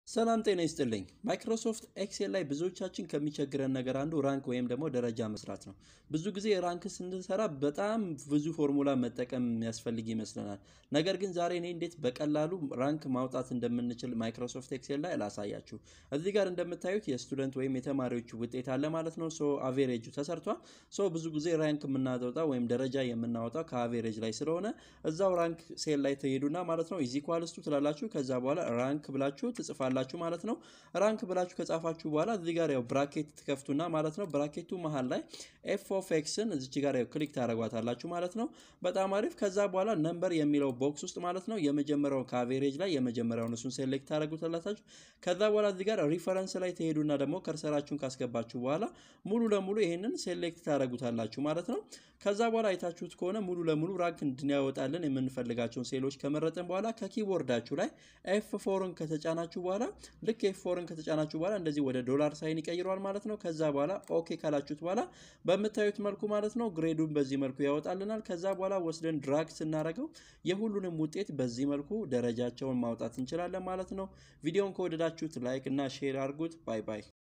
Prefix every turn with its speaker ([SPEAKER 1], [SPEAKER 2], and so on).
[SPEAKER 1] ሰላም ጤና ይስጥልኝ። ማይክሮሶፍት ኤክሴል ላይ ብዙዎቻችን ከሚቸግረን ነገር አንዱ ራንክ ወይም ደግሞ ደረጃ መስራት ነው። ብዙ ጊዜ ራንክ ስንሰራ በጣም ብዙ ፎርሙላ መጠቀም የሚያስፈልግ ይመስለናል። ነገር ግን ዛሬ እኔ እንዴት በቀላሉ ራንክ ማውጣት እንደምንችል ማይክሮሶፍት ኤክሴል ላይ ላሳያችሁ። እዚህ ጋር እንደምታዩት የስቱደንት ወይም የተማሪዎች ውጤት አለ ማለት ነው። ሶ አቬሬጁ ተሰርቷል። ሶ ብዙ ጊዜ ራንክ የምናወጣው ወይም ደረጃ የምናወጣው ከአቬሬጅ ላይ ስለሆነ እዛው ራንክ ሴል ላይ ትሄዱና ማለት ነው ኢዚኳልስቱ ትላላችሁ። ከዛ በኋላ ራንክ ብላችሁ ትጽፋላችሁ ማለት ነው። ራንክ ብላችሁ ከጻፋችሁ በኋላ እዚህ ጋር ያው ብራኬት ትከፍቱና ማለት ነው ብራኬቱ መሀል ላይ ኤፍ ኦፍ ኤክስን እዚች ጋር ያው ክሊክ ታደርጓታላችሁ ማለት ነው። በጣም አሪፍ። ከዛ በኋላ ነምበር የሚለው ቦክስ ውስጥ ማለት ነው የመጀመሪያው ከአቬሬጅ ላይ የመጀመሪያውን እሱን ሴሌክት ታደርጉታላችሁ። ከዛ በኋላ እዚህ ጋር ሪፈረንስ ላይ ትሄዱና ደግሞ ከርሰራችሁን ካስገባችሁ በኋላ ሙሉ ለሙሉ ይሄንን ሴሌክት ታደርጉታላችሁ ማለት ነው። ከዛ በኋላ አይታችሁት ከሆነ ሙሉ ለሙሉ ራንክ እንድናያወጣልን የምንፈልጋቸውን ሴሎች ከመረጥን በኋላ ከኪቦርዳችሁ ላይ ኤፍ ፎርን ከተጫናችሁ በኋላ ልክ ኤፍ ፎርን ከተጫናችሁ በኋላ እንደዚህ ወደ ዶላር ሳይን ይቀይረዋል ማለት ነው። ከዛ በኋላ ኦኬ ካላችሁት በኋላ በምታዩት መልኩ ማለት ነው ግሬዱን በዚህ መልኩ ያወጣልናል። ከዛ በኋላ ወስደን ድራግ ስናደርገው የሁሉንም ውጤት በዚህ መልኩ ደረጃቸውን ማውጣት እንችላለን ማለት ነው። ቪዲዮን ከወደዳችሁት ላይክ እና ሼር አድርጉት። ባይ ባይ።